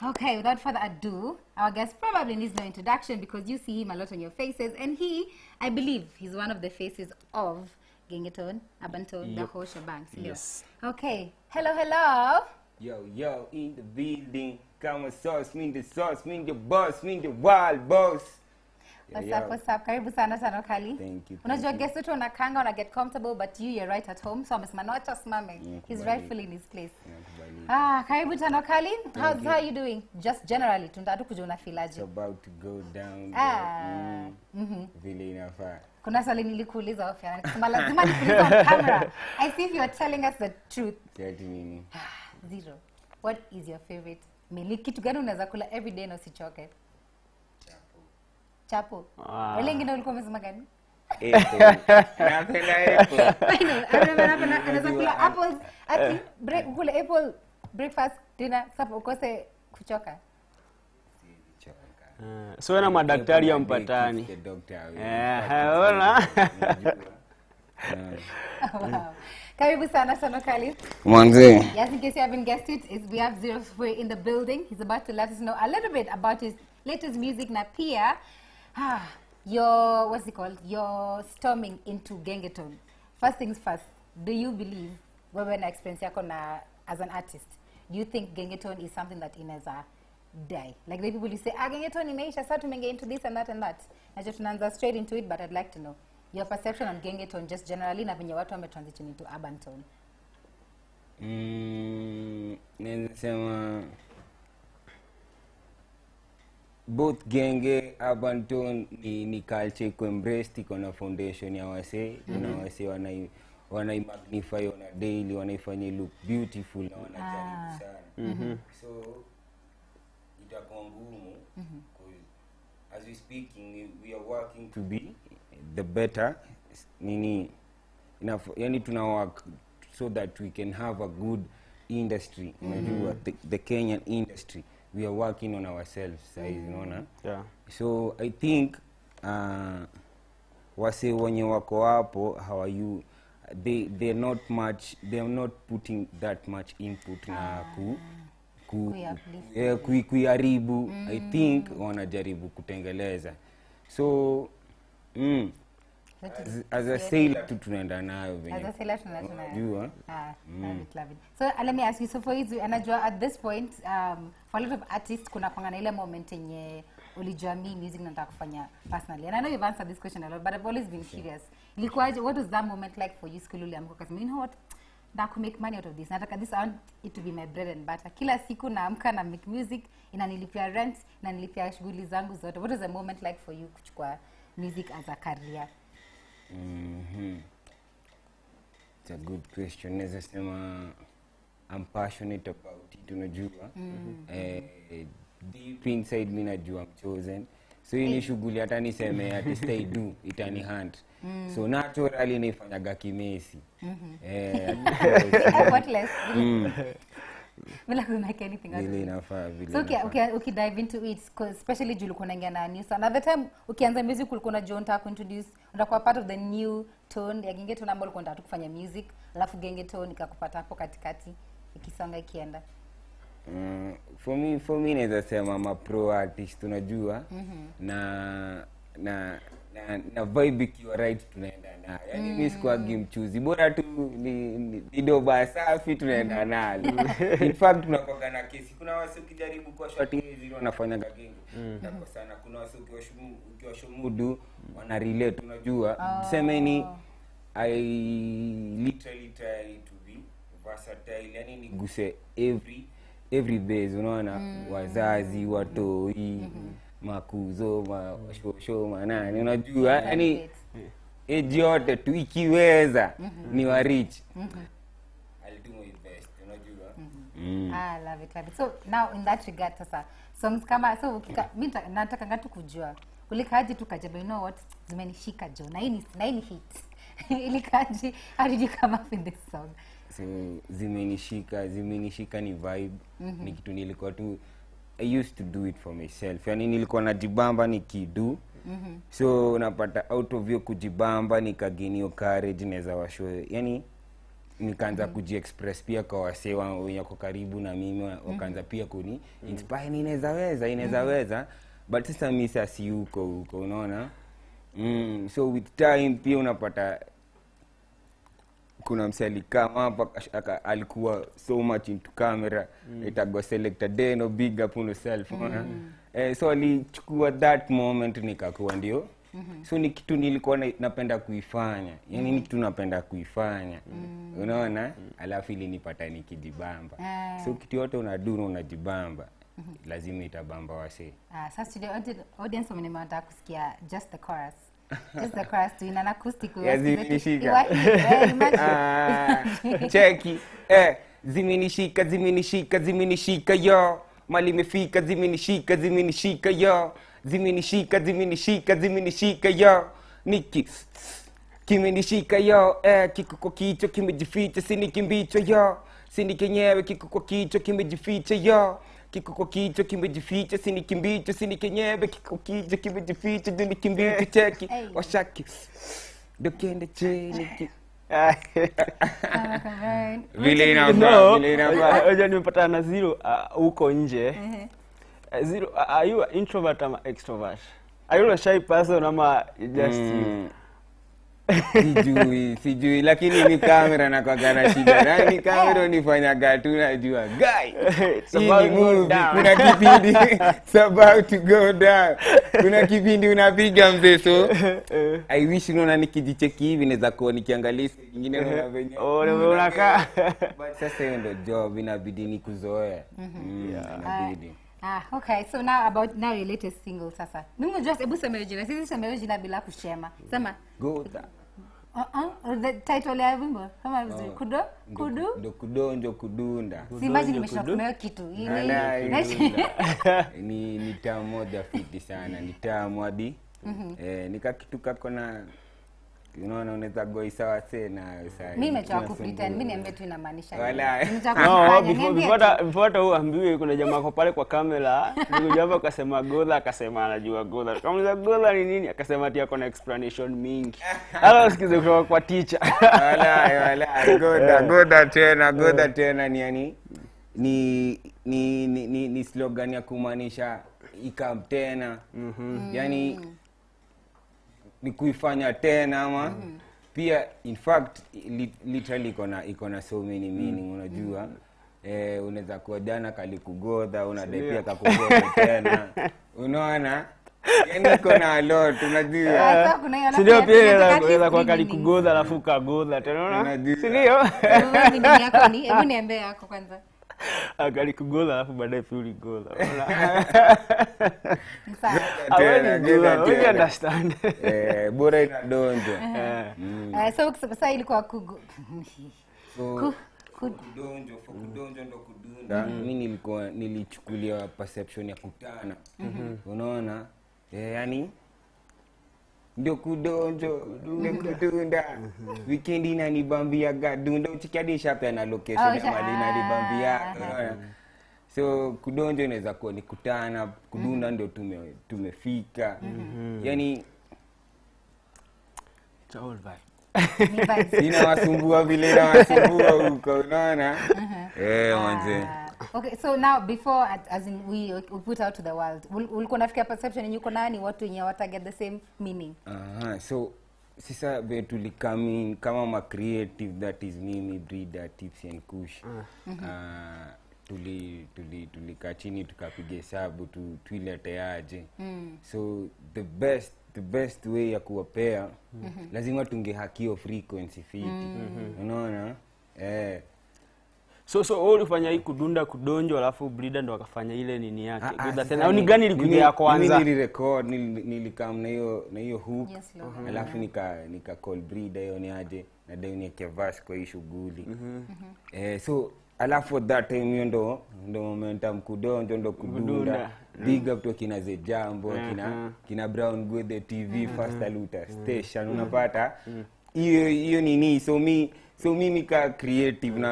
Okay, without further ado, our guest probably needs no introduction because you see him a lot on your faces, and he, I believe, he's one of the faces of Gengeton, Abanton, the whole shebang. sindio? Yes. Okay, hello, hello. Yo, yo, in the building. Kama sauce, mean the sauce, mean the boss, mean the wild boss. Yo, What's yo. up, what's up? Karibu sana sana Kali. Thank you, Unajua thank you. guest wetu unakanga una get comfortable but you you're right at home so amesema no acha simame. Nakubali. He's rightfully in his place. Nakubali. Ah, karibu tano Kali. How's how you doing? Just generally tunataka kujua It's unafilaje. about to go down. Ah, Mm. Vile inafaa. Kuna swali nilikuuliza Ofia na nikasema lazima nikuulize on camera. I see if you're telling us the truth. Siati nini? Zero. What is your favorite meal? Ni kitu gani unaweza kula every day na usichoke? Chapo. Ah. Wale ingine ulikuwa umesema gani? Apple. Napenda apple. I know. I remember anapenda- anaweza kula apples ati break kule apple breakfast dinner supper ukose kuchoka. Choka. Eh, so wewe na madaktari ya mpatani The doctor away. Eh, ona. Unajua? Yeah. wow. Karibu sana sana Kali. Mwanzee. Yes, in case you haven't guessed it, is we have Zero Square in the building. He's about to let us know a little bit about his latest music na pia ah, your what's it called? Your storming into Gengeton. First things first, do you believe wewe na experience yako na as an artist, do you think Gengeton is something that inaweza die? Like the people you say, ah, Gengeton imeisha, sasa tumeingia into this and that and that. Najua tunaanza straight into it, but I'd like to know your perception on Gengeton just generally na venye watu wame transition into urban tone. Mm, naweza sema both genge urban tone ni, ni culture iko embraced iko na foundation ya wasee kuna wasee wanai wanai magnify on a daily wanaifanya look beautiful na wanajaribu sana so itakuwa ngumu 'cause as we speaking we, we are working to be the better nini enough yani tuna work so that we can have a good industry unajua the, the kenyan industry we are working on ourselves saizi unaona yeah. so i think uh, wase wenye wako hapo hawayu they they're not much they're not putting that much input na ku ku Kuiuplift. eh, kui- kuiharibu i think wanajaribu kutengeleza so mm, That is as, as a sailor tu tunaenda nayo venye As a sailor tuna- tuna- unajua Ah, love it, love it. So uh, let me ask you, so for you, anajua at this point, um, for a lot of artists, kuna kwanga na ile moment yenye ulijua mi music nataka kufanya personally. And I know you've answered this question a lot, but I've always been curious. Ilikuwaje, what was that moment like for you school uliamka ukasema, you know what, nataka make money out of this. Nataka this, I want it to be my bread and butter. Kila siku naamka na make music, inanilipia rent, inanilipia shughuli zangu zote. What was the moment like for you kuchukua music as a career? Mhm. It's a good question. Naweza sema I'm passionate about it, unajua. Eh, deep inside mi najua I'm chosen. So hii ni shughuli hata niseme ati stay do itani hunt. So naturally naifanyaga kimesi. Eh, Effortless. Bila ku make anything out of vile it. inafaa vile. so uki, inafaa. uki, uki dive into it 'cause especially juu ulikuwa unaingia na new sound at the time ukianza music ulikuwa unajua unataka kuintroduce utakuwa part of the new tone ya genge tone ambayo ulikuwa unataka tu kufanya music alafu genge tone ikakupata hapo katikati ikisonga ikienda Mm, for me for me naweza sema ma pro artist unajua na na na, na vibe ikiwa right tunaenda nayo yani mm. mi sikuagi mchuzi bora tu ni, ni, ni doba safi tunaenda nalo in fact tunakoga na kesi kuna wasi ukijaribu kwa shoti hizi wanafanyaga gengi mm. sana kuna wasi ukiwashumu- ukiwashomudu wana relate unajua semeni i literally try to be versatile yani niguse every every base unaona wazazi watoi makuzo mashosho manani unajua yani eji yote tu ikiweza ni warich I'll do my best unajua Mm. ah, love it, love it. so now in that regard sasa songs kama so ukika, mi nita- natakanga tu kujua ulikaji tu kajaba you know what zimenishika jo na hii ni na hii ni hit ilikaji how did you come up with this song so zimenishika zimenishika ni vibe ni kitu nilikuwa tu i used to do it for myself yani nilikuwa najibamba nikidu so unapata out of hiyo kujibamba nikaginio courage naweza washo yani nikaanza kujiexpress pia kwa wasee wa- wenye wako karibu na mimi wa- wakaanza pia kuni inspire ni inaweza weza inaweza weza but sasa mi sasa si huko huko unaona mm, so with time pia unapata kuna mse alikama hapa akash- aka- alikuwa so much into camera mm. itagwa selector deno big up on yourself mm. eh, so alichukua that moment nikakuwa ndio mm-hmm. so ni kitu nilikuwa na, napenda kuifanya yani ni kitu napenda kuifanya mm. unaona alafu ilinipata nikijibamba Ah. so kitu yote unaduna unajibamba lazima itabamba wasee Ah, sasa studio audi- audience wamenema wanataka kusikia just the chorus. Just the chorus tu in an acoustic way. Ya Wasikize tu- zimenishika. Iwa- eh, imagine. Ah, cheki eh, zimenishika zimenishika zimenishika yo mali imefika zimenishika zimenishika yo zimenishika zimenishika zimenishika yo niki kimenishika yo eh, kiko kwa kichwa kimejificha sini kimbicho yo sini kenyewe kiko kwa kichwa kimejificha yo kiko kwa kichwa kimejificha sini kimbicho sini kenyewe kiko kwa kichwa kimejificha juni kimbicho cheki Hey. washaki dokende cheni ki- Kama kama- vile inafaa No, vile inafaa unajua nimepatana na zero ah, huko nje Eh, zero ah, are you an introvert ama extrovert are you a shy person ama just you? Mm. sijui sijui lakini ni kamera na kwagana shida nani kamera unifanyaga tu najua guy It's hii about ni to go movie down. kuna kipindi it's about to go down kuna kipindi unapiga mzee so i wish unaona nikijicheki hivi naweza kuwa nikiangalia siku nyingine naona venye Oh, na vile unakaa but sasa hiyo ndo job inabidi ni kuzoea Mm, inabidi Ah, okay. So now about now your latest single sasa. Mimi unajua hebu sema hiyo jina. Sisi sema hiyo jina bila kushema. Sema go down. uh-uh, the title ya wimbo kama vizuri. Kudo? Ndo- Kudu? ndo kudonjo kudunda Si imagine nimeshakumea hiyo kitu. Ile Ala, ile. ilula. ni ni taa moja fiti sana ni taa mwadi eh, nika kitu kako na unaona unaweza goisa wase na saa- Mimi nimechoka tunasumbua. kupretend. Mimi niambie tu inamaanisha. nini. Wala. Nimechoka No, kufanya. before Niambie before tu. hata- before hata uambiwe kuna jamaa ako pale kwa kamera nikuja hapa akasema godha akasema anajua godha tukamuliza godha ni nini akasema ati ako na explanation mingi hata usikize kutoka kwa teacher Wala, wala, goda goda tena goda tena ni yani ni ni ni, ni, ni slogan ya kumaanisha ikam tena yani ni kuifanya tena ama pia in fact li, literally iko na iko na so many meaning unajua eh, unaweza kuwa jana kalikugodha unadai pia kakugodha tena unaona yani iko na a lot unajua Sasa kuna hiyo sindio alafu pia inataka inaweza- inaweza kuwa three meanings. kalikugodha alafu ukagodha tena unaona? Unajua. sindio Wewe ni nini yako ni? Hebu niambie yako kwanza. kalikugodha alafu baadaye pia uligodha Ni sawa. Tena, tena, Hawezi tena. understand eh, bora inadonjo Eh. Eh, so sasa ilikuwa kugu. so Ku- ku- kudonjo for kudonjo ndo kudunda mi nilikuwa nilichukulia perception ya kutana unaona eh, yani ndio kudonjo ndio kudunda weekend inanibambia gadunda uchikiadishapea na location Oh, ya sha- mali inanibambia ah, unaona so kudonjo inaweza kuwa ni kutana kudunda ndio tume, tumefika yani It's all vibe. ni vibes. inawasumbua vile inawasumbua huko unaona eh manze Ah, okay so now before at- as in we, we put out to the world ul- ulikuwa nafikia perception yenye uko nayo ni watu wenye wataget the same meaning Aha, so sasa vile tulikamin kama ma creative that is mimi brida tips and kush Ah, tuli tuli tulikaa chini tukapiga hesabu tu, tuileteaje so the best the best way ya kuwapea lazima tungehakio frequency fiti unaona eh so so wewe ulifanya hii kudunda kudonjo alafu brida ndo akafanya ile nini yake Ah, ah, Godha sasa tena au ni ni- gani ilikuja mimi- ya kwanza mimi nilirecord nili- nilikam na hiyo na hiyo hook Yes, Lord. alafu nika nika call brida hiyo ni aje na dai nieke verse kwa hii shughuli eh, so alafu for that time hiyo ndo ndo momentum kudonjo ndo kudunda Kudunda. big up to kina ze jambo kina kina brown gwethe tv fast aluta station unapata hiyo hiyo nini so mi so mimi ka creative na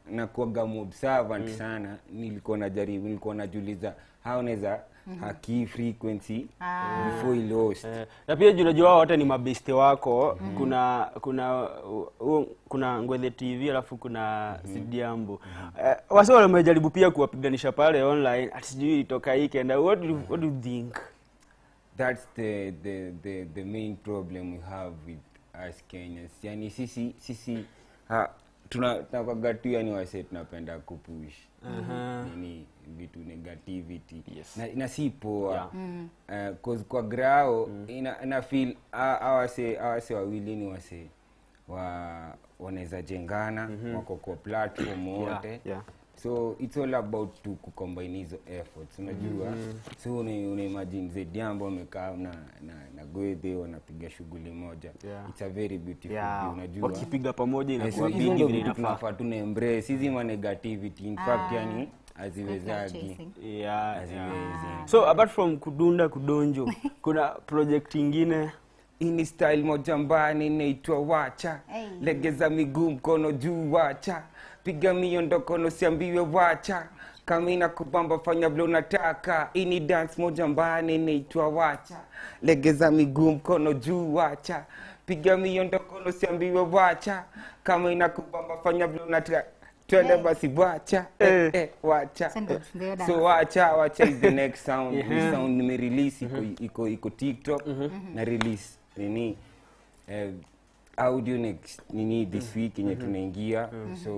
nakuaga observant sana nilikuwa najaribu nilikuwa najuliza how naweza haki frequency before i lost Eh, na pia juu unajua wao wote ni mabeste wako kuna kuna uh, kuna ngwethe tv alafu kuna sidiambu Eh, wase wale wamejaribu pia kuwapiganisha pale online ati sijui ilitoka hii kenda what do, you- what do you think that's the, the, the, the main problem we have with us kenyans yani sisi sisi ha, tuna tunakwaga tu yani wase tunapenda kupush nini vitu negativity Yes. na, na si poa Yeah. uh, cause kwa grao ina, ina feel a- awase awase wawili ni wase wa wanaweza jengana wako kwa platform wote yeah. so it's all about to kucombine hizo efforts unajua so una, una imagine zediambo wamekaa na, na, na gwedhe wanapiga shughuli moja Yeah. it's a very beautiful Yeah. view, unajua wakipiga pamoja Eh, so inakuwa hizo bigi ndio vile vitu inafaa tunafaa tuna embrace hizi ma negativity in fact Ah. yani haziwezagi chasing. yeah, yeah. haziwezi so apart from kudunda kudonjo kuna project ingine ini style moja mbani inaitwa wacha Hey. legeza miguu mkono juu wacha piga miondokono siambiwe wacha kama ina kubamba fanya vile unataka ini dance moja mbani inaitwa wacha legeza miguu mkono juu wacha piga miondokono siambiwe wacha kama ina kubamba fanya vile unataka twende Hey. basi wacha eh, eh, wacha Send it, ndio dance. so wacha wacha is the next sound Yeah. Hii sound nimerelease iko iko iko tiktok na release nini eh, audio next nini this week yenye tunaingia so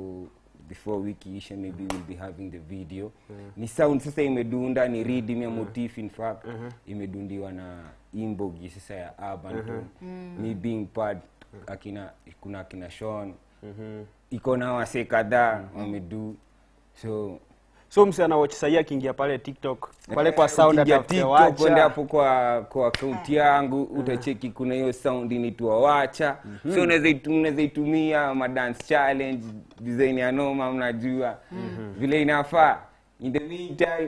before wiki isha maybe we'll be having the video ni sound sasa imedunda ni rhythm ya motif in fact imedundiwa na imbogi sasa ya urban tone me being part akina kuna akina Sean iko na wase kadhaa wamedu so so msichana watch sahii akiingia pale tiktok pale kwa Eh, sound ukiingia atafute TikTok, kwenda wacha hapo kwa kwa akaunti yangu utacheki kuna hiyo sound inaitwa wacha so unaweza itu- unaweza itumia ma dance challenge design ya noma mnajua vile inafaa in the meantime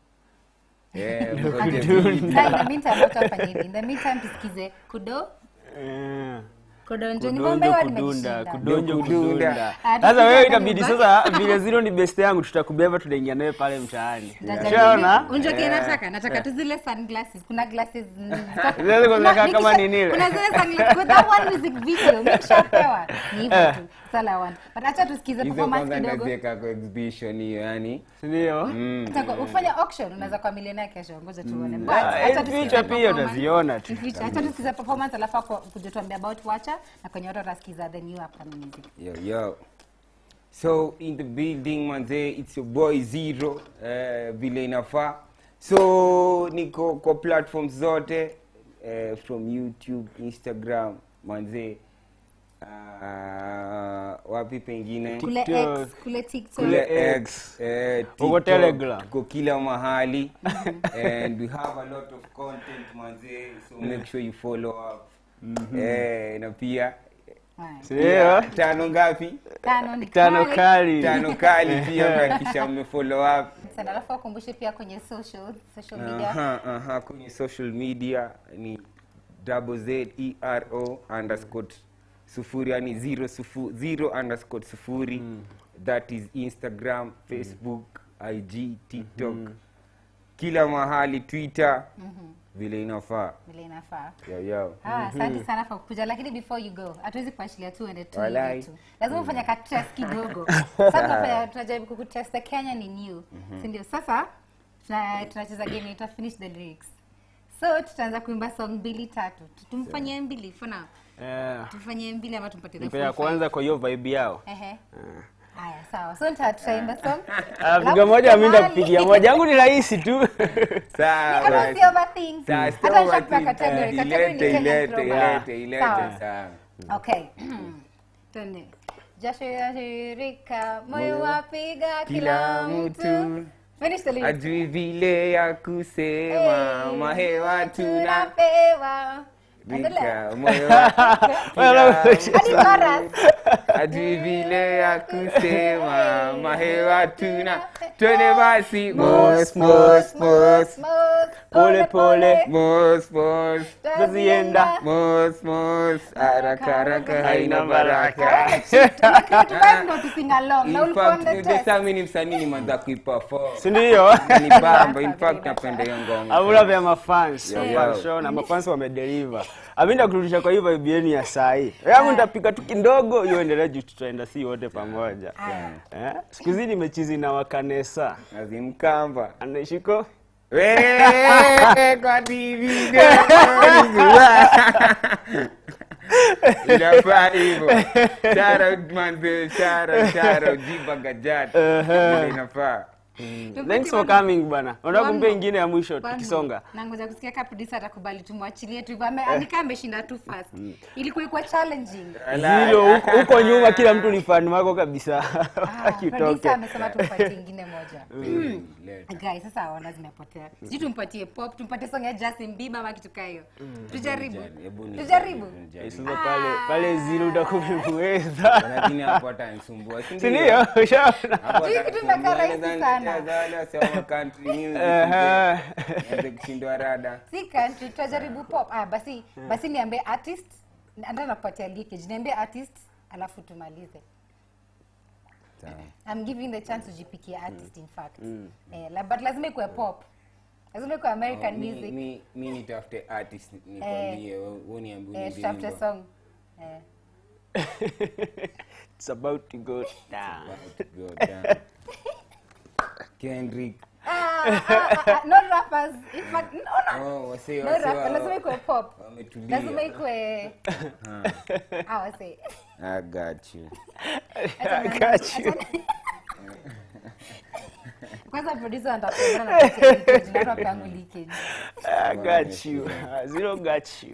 eh, mgoje video. Sasa, in the meantime wacha wafanye hivi. In the meantime tusikize kudo Eh. kudonjo ni kudonjo bombe wa kudunda nimejishinda. kudonjo Kudunda. kudunda Ah, sasa wewe tukiza itabidi karibu. sasa vile zero ni best yangu tutakubeba tunaingia naye pale mtaani Nitajaribu. shaona Unajua kile nataka nataka tu zile sunglasses kuna glasses mm, ziko- Zile ziko zinakaa Kuna- kama nikisha- nini ile? kuna zile sunglasses with that one music video nikishapewa ni hivyo tu that's all I want but acha tusikize hizo performance kwanza kidogo ndaziweka kwa exhibition hiyo yani sindio Nataka ufanye auction unaweza kwa millionaire kesho ngoja tuone but Ah, acha in tusikize future pia performance. utaziona tu. In future, acha tusikize performance alafu ako- kuja tuambie about wacha na kwenye watu watasikiza the new upcoming music Yo, yo. So in the building manze, it's your boy Zero uh, vile inafaa. So niko kwa platforms zote uh, from YouTube, Instagram manze. Uh, wapi pengine kule TikTok. X kule TikTok kule X, eh, Uko TikTok, Telegram. tuko kila mahali and we have a lot of content manze, so make sure you follow up. Eh, na pia Haya. sindio tano ngapi? tano ni tano kali. kali tano kali pia mnakisha mmefollow up Sana, alafu wakumbushe pia kwenye social social media aha, aha, kwenye social media ni double z e r o underscore sufuri yani zero, sufu, zero underscore sufuri that is instagram facebook ig tiktok kila mahali twitter vile inafaa vile inafaa yo, yo. Ah, asante sana kwa kukuja lakini before you go hatuwezi kuachilia tu ende tu Walai. hivi tu lazima ufanye ka test kidogo sasa tunafanya tunajaribu kukutest the Kenya ni new si ndio sasa tuna- tunacheza game inaitwa finish the lyrics so tutaanza kuimba song mbili tatu tumfanyie mbili for now Eh, tufanyie mbili ama tumpatie the nipe ya full five. kwanza kwa hiyo vibe yao ehe haya sawa so nita- tutaimba song piga moja mi ndakupigia moja yangu ni rahisi tu Sawa kama basi. si overthink Sawa, hata sio nishakupa overthink. category category ni Ilete, Kenyan ilete, throwback. ilete, ilete, Sawa. sawa. Okay. Twende. Jasho yashirika, moyo wapiga kila Kila mtu. mtu. Finish the lyrics. ajui vile ya kusema Hey, mahewa tuna tunapewa. Endelea. rika moyo Well, Hadi chorus. ajui vile ya kusema mahewa tuna twende basi mos mos mos Mos, pole pole Mos, mos, tuzienda mos, mos, haraka haraka haina Haina baraka. Tunataka tuvibe ndo tusing along. Na In ulikuwa on fact, the the test. saa mimi ni msanii nimeanza kuiperform. sindio Ni bamba, in Safi, fact safi. napenda hiyo ngoma. avula vya mafans Yeah, yeah, yeah. show na mafans wamedeliver aminda kurudisha kwa hii vibe yenu ya sahi yangu nitapika tu kidogo hiyo endelea juu tutaenda si wote pamoja eh? siku hizi nimechizi na wakanesa Azimkamba. anashiko Wewe, kwa TV inafaa hivyo shout out manze shout out shout out jiba gajat Vile inafaa thanks for coming bana unataka One kumpea more. ingine ya mwisho One tukisonga more. nangoja kusikia ka producer atakubali tumwachilie tu hivyo Ame- anika ameshinda tu fast ilikuwa ikuwa challenging hilo huko- huko nyuma kila mtu ni fan wako kabisa Ah, producer akitoke amesema tumpatie ingine moja Leta. guys sasa ona zimepotea sijui tumpatie pop tumpatie song ya Justin Bieber ama kitu kaa hiyo tujaribu Hebu ni- tujaribu nijaribu. sasa pale pale zili utakumweza lakini hapo atanisumbua si ndio? sindio ushaona Hapo Hii kitu atanisumbua, imekaa rahisi naweza sana. nicheza wale wasema country music, Ehe. nianze kushindwa rada si country tutajaribu pop ah, basi basi niambie artist ndio nakupatia leakage niambie artist alafu tumalize Sawa. I'm giving the chance ujipikie artist in fact eh, la, but lazima ikuwe pop lazima ikuwe American Mi- music mi- mi nitafute artist nikwambie wewe uniambie eh, uniambie tutafute wimbo. song eh. it's about to go down About to go down. Kendrick ah, ah, ah, ah, no rappers in fact no, no. oh wasee No wasee rap, wa- lazima ikuwe pop wametulia. lazima ikuwe ah, wase I got you. I got you. kwanza producer anataka na leakage na rap yangu leakage I got you. Zero got you.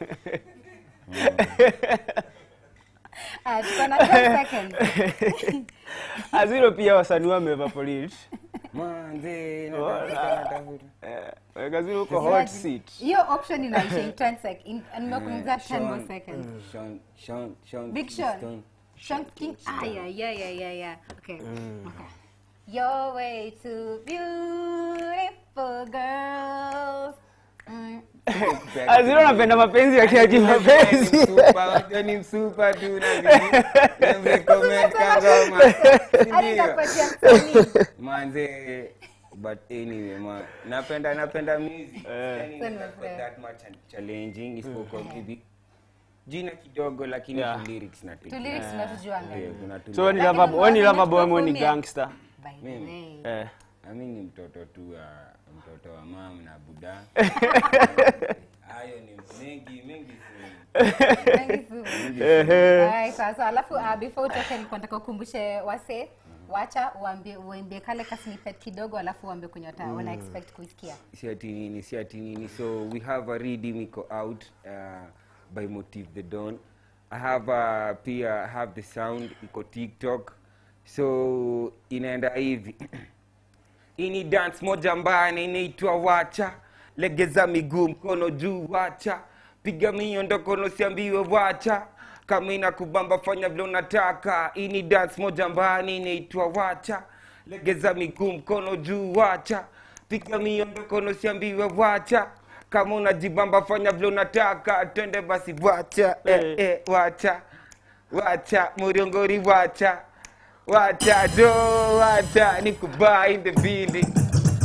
ah tuko na 10 seconds Aziro pia wasanii wamevaporate. Manze, Wala. natafuta, natafuta. Eh, weka Zero uko hot seat. hiyo option inaisha in 10 seconds in nimekuongezea 10 more Sean- seconds Sean- Sean- Sean Big Kingston. Sean. Sean King. Ah, yeah, yeah, yeah, yeah, yeah. Okay. Okay. Your way to beautiful girls. Mm. Aziro napenda mapenzi ya kia kimapenzi. Super, ni super tu na nini. Niambie comment kangoma. Hadi Ndio. nitakupatia msanii. manze but anyway ma, napenda napenda music yani Same not here. that much challenging isipokuwa maybe jina kidogo lakini Yeah. tu lyrics na Tu lyrics tunatujuanga. Ndio, kuna tu So when you Lakini love a when you love a boy unaweza when ni kuperformia. gangster. By the Mimi. way. Eh. Ami ni mtoto tu wa mtoto wa mam na buda hayo ni mengi mengi sana. Thank you so much. Alright, sasa alafu uh, before utoke nilikuwa nataka ukumbushe wase wacha uambie uambie kale ka snippet kidogo alafu uambie kwenye wata wana expect kuisikia. si ati nini si ati nini so we have a reading iko out uh, by motive the dawn i have uh, pia have the sound iko tiktok so inaenda hivi hii ni dance moja mbaya na inaitwa wacha legeza miguu mkono juu wacha piga miondoko siambiwe wacha kama inakubamba fanya vile unataka hii ni dance moja mbaya na inaitwa wacha legeza miguu mkono juu wacha piga miondoko siambiwe wacha kama unajibamba fanya vile unataka twende basi wacha eh, eh, wacha wacha muriongori wacha wacha jo wacha nikubaa in the building